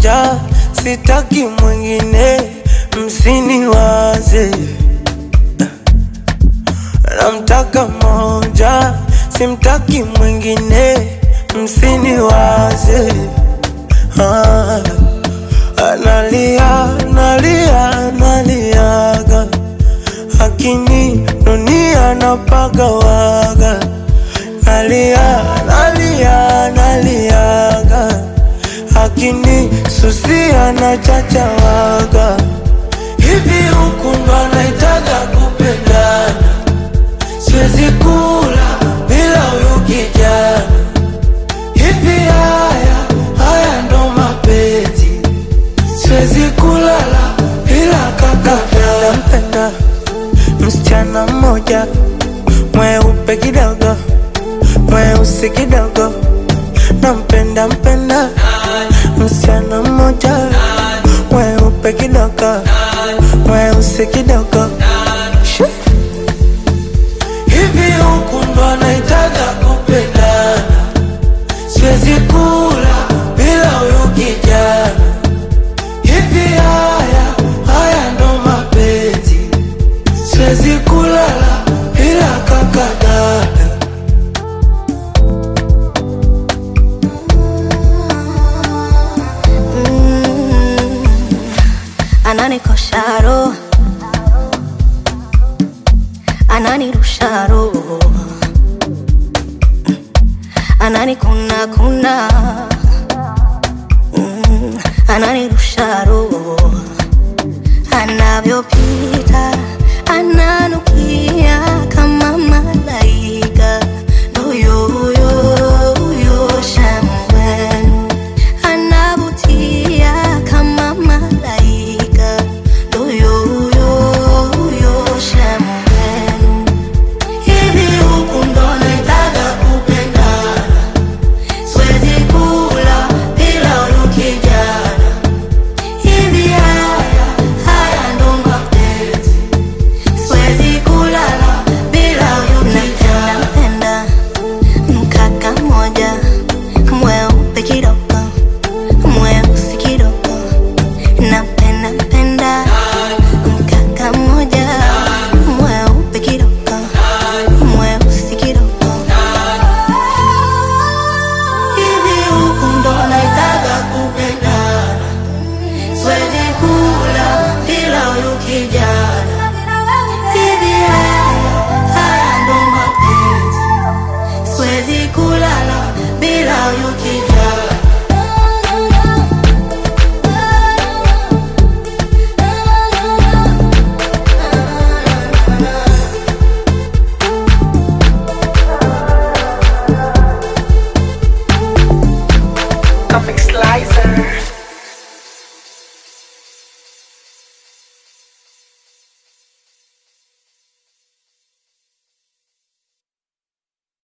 moja, sitaki mwingine, msiniwaze. Namtaka moja, simtaki mwingine, msiniwaze. Ah, analia, analia, analiaga, lakini dunia napagawaga. Nalia, nalia, naliaga, lakini susia na chachawaga. Hivi huku ndo anaitaga kupendana, siwezi kula bila huyu kijana. Hivi haya haya ndo mapenzi, siwezi kulala bila kaka. Nampenda msichana mmoja mweupe kidogo, mweusi kidogo, nampenda mpenda msichana mmoja mweupe kidogo, mweusi kidogo. Shoo. Hivi huku ndo anaitaga kupendana, siwezi kula bila huyu kijana. Hivi haya haya ndo mapenzi, siwezi kulala bila kaka dada. ananikosha roho, ananirusha roho, ananikuna kuna, Mm, ananirusha roho, anavyopita ananukia